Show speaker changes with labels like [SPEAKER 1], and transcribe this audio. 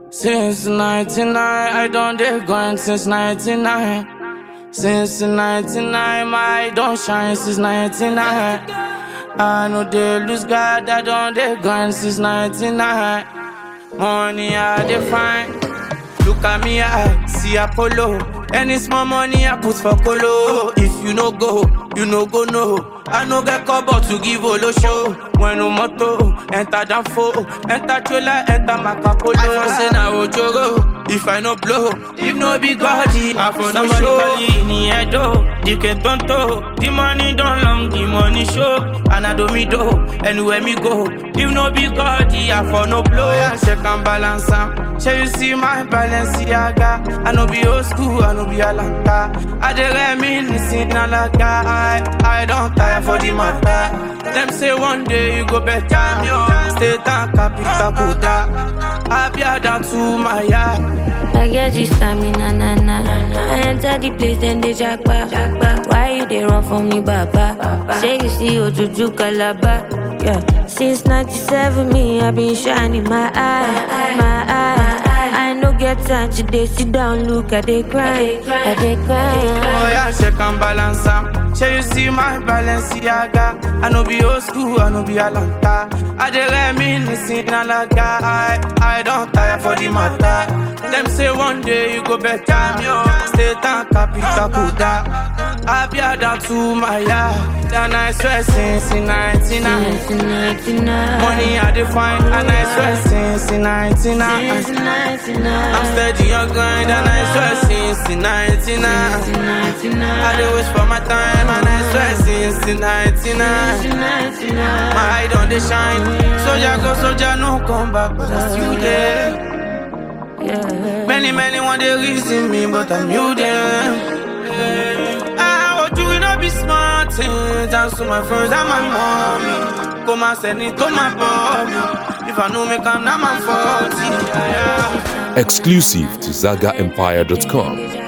[SPEAKER 1] Since 99, I done dey grind since 99. Since 99, my don't shine since 99. I know they lose God, I done dey grind since 99. Money I dey find. Look at me, I see Apollo. Any small money I put for Colo. If you no go, you no go no. I no get cover to give Olo show. When no moto, enter Danfo, enter Chola, enter Macapolo. I for say na Ojoro. If I no blow, if no be Gordy, I for no show. in the head, oh, the can tonto. The money don't long, the money show. And I do me do, anywhere me go. If no be Gordy, I for no blow. Yeah, check and balance am. Shall you see my Balenciaga? I no be old school, I no be Alanta. I dey reminisce in Alaga. I, I don't tire for the matter. Them say one day you go better. State and capital Buddha. I be down to my yard.
[SPEAKER 2] I get this stamina, na na. I enter the place, then they jackpa. Why you they run from me, Baba? Say you see Ojuju Calabar. Yeah. Since 97, me, i been shining my eye, my eye. I no get time to they sit down, look at they cry, I they
[SPEAKER 1] Oh
[SPEAKER 2] cry.
[SPEAKER 1] yeah, check and balance am. Shall you see my Balenciaga? I no be old school, I no be Alanta. I dey reminisce in Alaga. I, I don't tire for the matter. Them say one day you go better. State and capital Buddha. I be down to my yard. And I swear since in 99.
[SPEAKER 2] Since 99.
[SPEAKER 1] Money I define, and I swear since in 99.
[SPEAKER 2] Since 99.
[SPEAKER 1] I'm steady on grind, and I swear since in 99.
[SPEAKER 2] Since 99.
[SPEAKER 1] I do wish for my time and I swear since the 99
[SPEAKER 2] Since 99.
[SPEAKER 1] My eye don't they shine Soldier go, soldier no come back But I still there
[SPEAKER 2] Yeah.
[SPEAKER 1] Many, many want they reason me But I'm you them I want you to be smart Thanks to my friends and my mommy Come and send it to my body If I know me come now I'm 40 yeah, yeah.
[SPEAKER 3] Exclusive to ZagaEmpire.com.